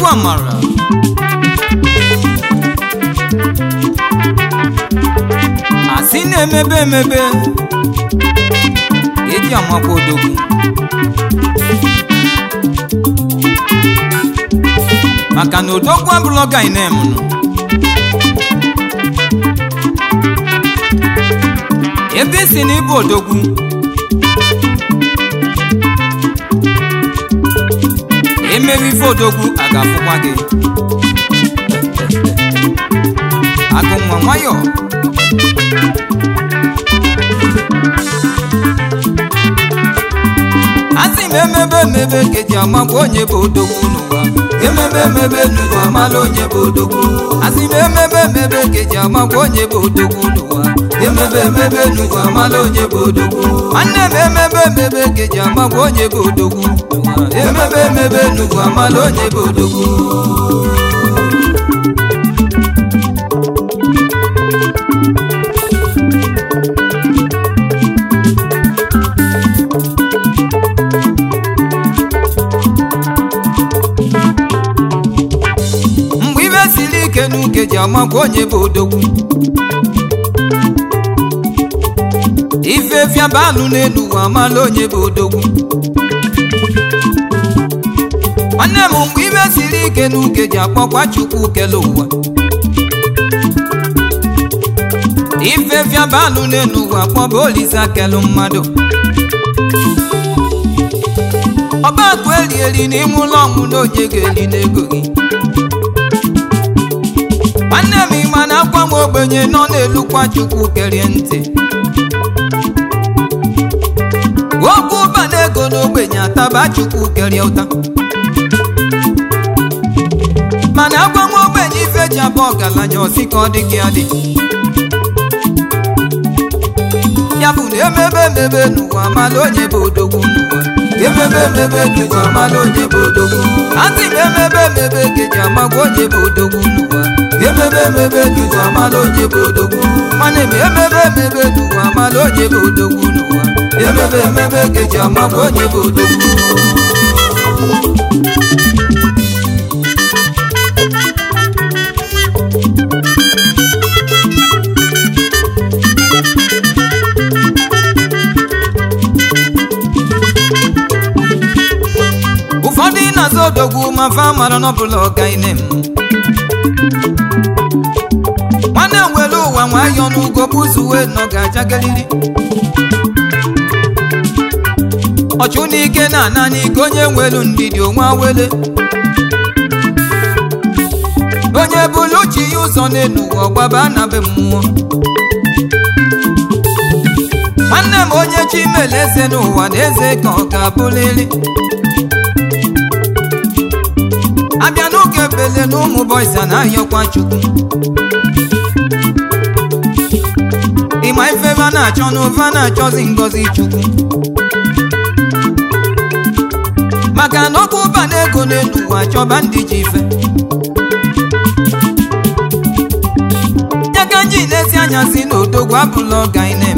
egwu amara asị na-emebe emebe eji amakwa odogwu maka na odogwu abụrụ gainem nụ ebe isi na ịbụ odogwu emere ife odogwu a ga-afụkwa gị agụ nwa nwayọ asị m emebe emebe ka eji amagwa onye bụ odogwu n'ụwa emebe emebe n'ụwa amala onye bụ odogwu asị m emebe emebe ka eji amagwa onye bụ odogwu n'ụwa emebe emebe n'ụwa amala onye bụ odogwu nwanne m emebe emebe ka eji amagwa onye bụ odogwu n'ụwa emebe emebe n'ụwa amala onye bụ odogwu mgbe ibe siri ike n'uke ji amakwa onye bụ odogwu ife fiaba anụ n'elu ụwa amala onye bụ odogwu nwanne m mgbe ibe siri ike n'uke ji akpọkwa chukwu kele ụwa ife fiaba anụ n'elu ụwa kpọba olisa kelu mmadụ ọba akụ eli eli n'ime ụlọ ọnwụ na onye ga-eli n'ego gị nwanne m ịma na akwa nwa ogbenye nọ n'elukwa chukwu kerie ntị okwu ụba na ego n'ogbenye ataba chukwu kerie ụta mana akwa nwa ogbenye ife ji abụ ọgaranya ọsị ka ọ dị gị adị ya bụ na emebe emebe n'ụwa mala onye bụ odogwu n'ụwa emebe emebe n'ụwa mala onye bụ odogwu asị m emebe emebe geji amagwa onye bụ odogwu n'ụwa emebe emebe n'ụwa mala onye bụ odogwu nwanne m emebe emebe n'ụwa mala onye bụ odogwu n'ụwa emebe emebe geji amagwa onye bụ odogwu ụfọdụ na-azụ odogwu ma fa mara n'ọbụla ọgaine m nwanne m were ụwa nwayọọ n'ugo bụzuwe nọ ga-ajagaliri ọchụ n'ike na-ana n'ike onye nwelu ndidi onwe awele onye bụlu chi ya ụzọ n'elu ụwa ọgbaba na be mmụọ nwanne m onye chi mele eze n'ụwa na eze ka ọ ga-abụlili abịa n'oge bele na ụmụ bọysa na-ahịọkwa chukwu ịma ife va na-achọ n'ụva na-achọzi ngọzi chukwu maka na ọkụ ụba na ego n'elu ụwa chọba ndị ji ife ya ka nji na-esi anya si n'odogwu abụla ọgainem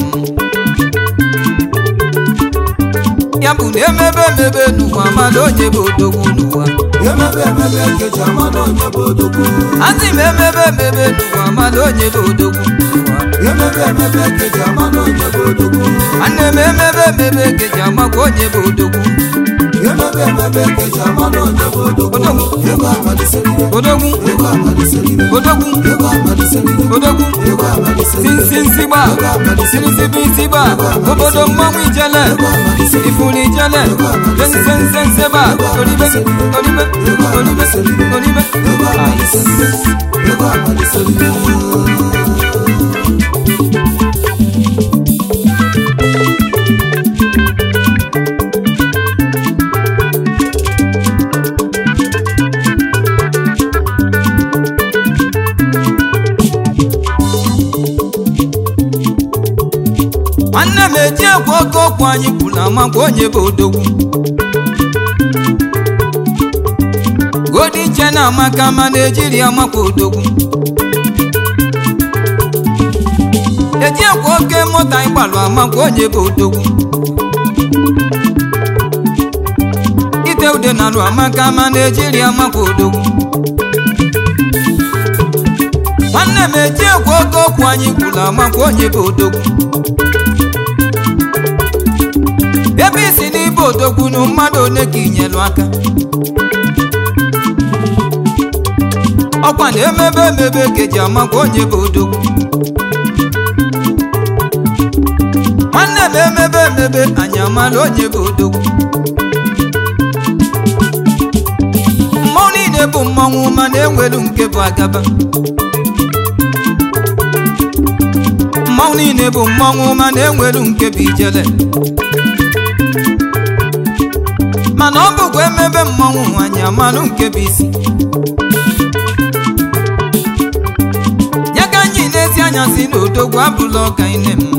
ya bụ na emebe emebe n'ụwa mala onye bụ odogwu n'ụwa emebe emebe nkeji amala onye bụ odogwu asị m emebe emebe n'ụwa mala onye bụ odogwu n'ụwa emebe emebe nkeji amala onye bụ odogwu nwanne m emebe emebe geji amakwa onye bụ odogwu emebe emebe nkeji amala onye bụ odogwu Odogwu. ego amaliserire odogwu ego amaliserire odogwu ego amaliserire odogwu ego amaliserire sinsinsigba sinsibisigba obodo mmanwụ ijele ifuru ijele sensensenseba toribe toribe toribe toribe ego amaliserire ego amaliserire nwanne m eji egwu oke okwu anyị kwuru na amakwa onye bụ odogwu godi nche na amaka ma na-ejiri amakwa odogwu eji egwu oke moto anyị gbalụ amakwa onye bụ odogwu ite ude dị n'alụ amaka ma naijiria makwa odogwu nwanne m eji ekwu oge okwu anyị kwuru amakwa onye bụ odogwu ebe isi n'ibe odogwu na mmadụ one ka inyelu aka ọkwa na emebe emebe ka eji amakwa onye bụ odogwu nwanne m emebe emebe anyị amala onye bụ odogwu mmọnwụ niile bụ mmọnwụ mana enwelu nke bụ agaba mmọnwụ niile bụ mmọnwụ mana enwelu nke bụ ijele mana ọ bụkwa emebe mmọnwụ anyị amalụ nke bụ isi ya ka anyị na-esi anya si n'odogwu abụla ọka ine m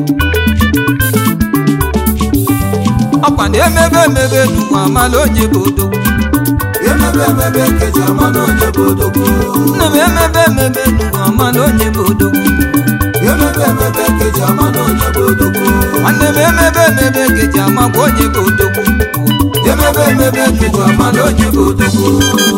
ọkwa na emebe emebe n'ụwa amala onye bụ odogwu emebe emebe keji amala onye bụ odogwu nne m emebe emebe n'ụwa amala onye bụ odogwu emebe emebe keji amala onye bụ odogwu nwanne m emebe emebe geji amakwa onye bụ odogwu emebe emebe keji amala onye bụ odogwu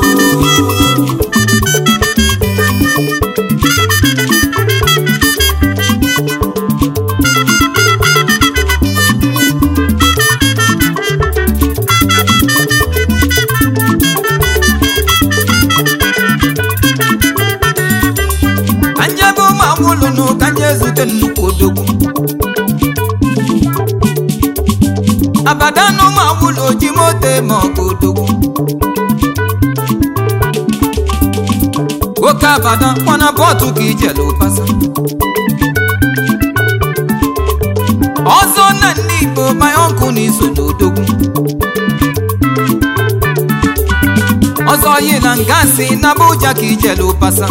ka njebe ụmụ agbụlụ nụ ka nje zute nnukwu odogwu abada na ụmụ agbụlụ oji moto ma ọ bụ odogwu nwoke abada kwana bọtụ ka ijele ụbasa ọzọ na ndị igbo my uncle na iso n'odogwu ọzọ yila ngasị na Abuja ka ijele ụbasa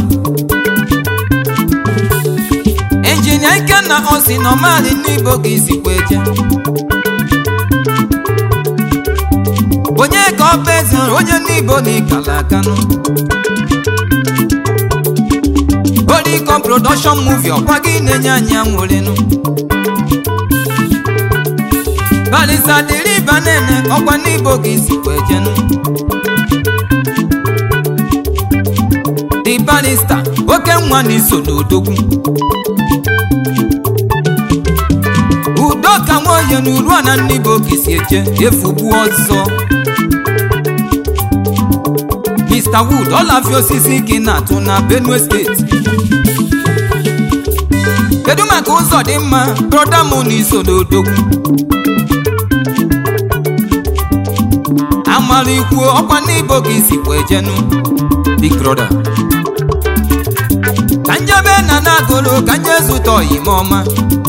injinia ikenna osi nọmali n'igbo ka isikwa eje onye ka ọ bụ eze onye n'igbo na ịkala akanụ Oricon production movie ọkwa gị na-enye anyị anwụrịnụ balisa dịrị ịba nene ọkwa n'igbo ka isikwa ejenụ the barista oke nwa na iso n'odogwu udo ka nwaoye na uru na n'igbo ka isi eje efugbu ọzọ Mr. Wood ọlafia osisi ka ị na-atụ na Benue steeti kedu maka ụzọ dị mma broda m na iso n'odogwu amara ikwu ọkwa n'igbo ka isikwa ejenu big brother ka njebe na na-agụrụ ka nje zụta oyime ọma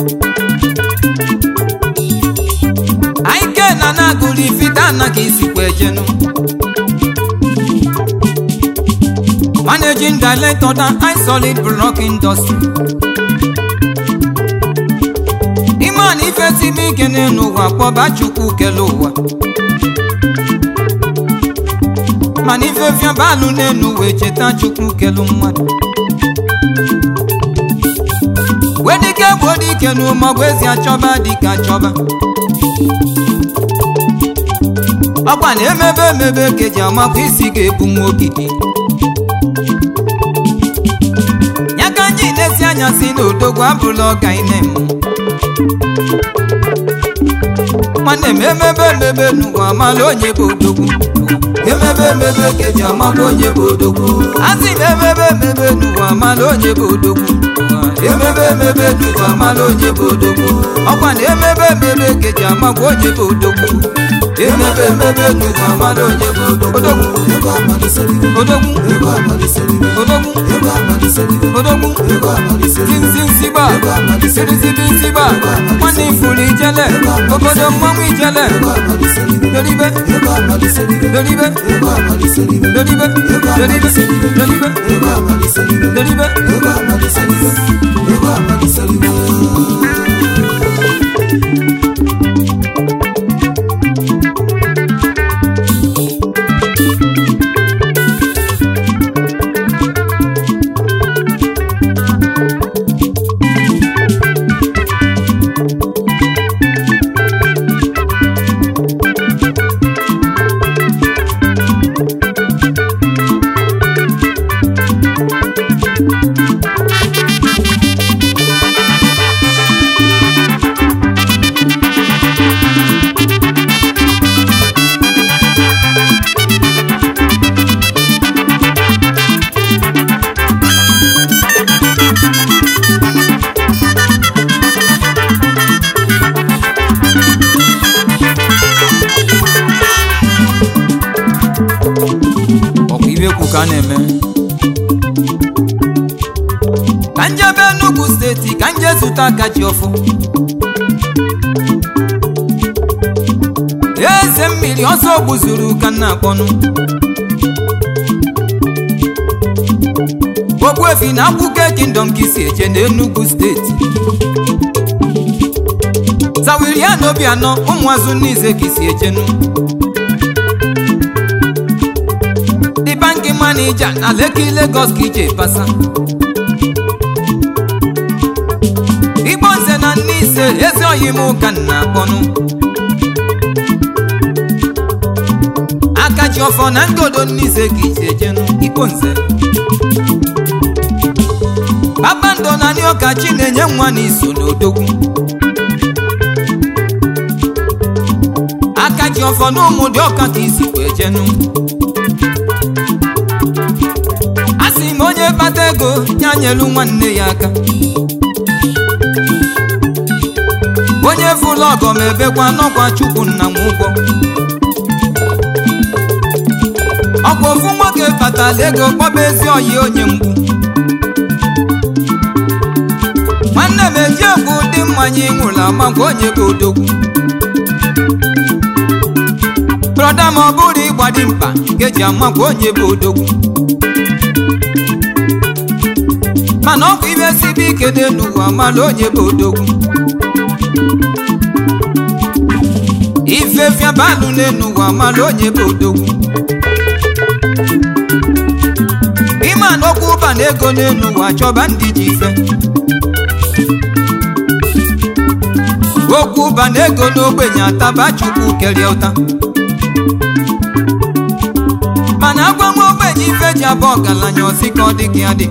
aike na na-agụrụ ifite ana ka isikwa ejenu managing director na isolid block industry ime na ife tibe ike n'elu ụwa kpọba chukwu kele ụwa mana ife fiabalụ n'elu wee cheta chukwu kelu mmadụ wedike gbuo dike n'ụmọgwụ ezi achọba dike achọba ọkwa na emebe emebe ka eji amakwa isi ga-ebu nwa ogidi ya ka anyị na-esi anya si n'odogwu abụla ọga ine m nwanne m emebe emebe n'ụwa amala onye bụ odogwu emebe emebe keji amala onye bụ odogwu asị m emebe emebe n'ụwa amala onye bụ odogwu emebe emebe keji amala onye bụ odogwu ọkwa na emebe emebe keji amakwa onye bụ odogwu emebe emebe keji amala onye bụ odogwu Odogwu. ego amaliserigo odogwu ego amaliserigo odogwu ego amaliserigo odogwu ego amaliserigo zinzinsigba sirizibisigba nwanne ifuru ijele obodo mmanwụ ijele ego amaliserigo doribe ego amaliserigo doribe ego amaliserigo doribe doribe doribe ego amaliserigo doribe ego amaliserigo ego amaliserigo ka a na-eme ka njebe Enugu steeti ka nje zụta akaji ọfụ eze mmiri ọsọ gbuzuru ka nna akpọnụ Ogbuefi na akwụkwọ kingdom ka isi eje n'Enugu steeti Zawirian Obianọ ụmụazụ Nnize ka isi ejenu The bank manager na Lekki Lagos ka ije basa Igbo nze na Nnize ezi oyi m ka nna akpọnụ akaji ọfọ na ngodo Nnize ka isi ejenu Igbo nze kpakpando na ndị ọka chi na-enye nwa n'iso n'odogwu aka ji ọfọ n'ụmụ dị ọka ka isi wee jenu a sị m onye kpata ego ya nyelu nwanne ya aka onye fụlụ ọgọ ma ebekwa n'ọkwa chukwu nna m ụgwọ ọkwa ofu nwoke kpatara ego kpọba ezi oyi onye mgbu nwanne m eji egwu ụdị mmanya ịṅụrụ amagwa onye bụ odogwu brọda ma ọ bụrụ ịgba dị mkpa ka eji amagwa onye bụ odogwu mana ọ bụ ibe sibe ike n'elu ụwa amala onye bụ odogwu ife fiabalụ n'elu ụwa amala onye bụ odogwu ime anọkwu ụba na ego n'elu ụwa chọba ndị ji ife okwu ụba na ego n'ogbenye ataba chukwu kerie ụta mana agwa nwa ogbenye ife ji abụ ọgaranya ọsị ka ọ dị gị adị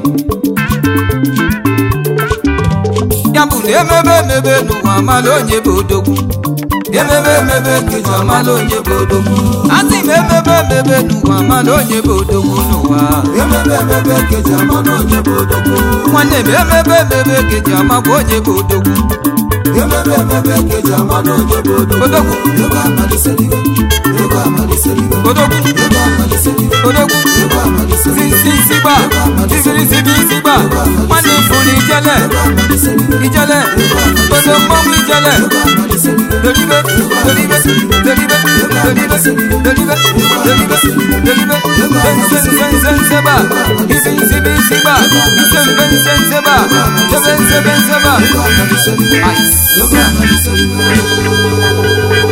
ya bụ na emebe emebe n'ụwa amala onye bụ odogwu emebe emebe n'ụwa amala onye bụ odogwu asị m emebe emebe n'ụwa amala onye bụ odogwu n'ụwa emebe emebe keji ama na onye bụ odogwu nwanne m emebe emebe keji amakwa onye bụ odogwu emebe emebe keji ama na onye bụ odogwu odogwu ego amaliseligo ego amaliseligo odogwu ego amaliseligo odogwu ego amaliseligo zisigba zibirizibisigba nwanne fụrụ ijele ego amaliseligo ijele odo mmọnwụ ijele ego amaliseligo dolibe dolibe dolibe dolibe dolibe dolibe dolibe zenzenzenzenzeba izinzibisigba izembenzenzeba zebenzebenzeba ego amaliseligo Ice. ego amaliseligo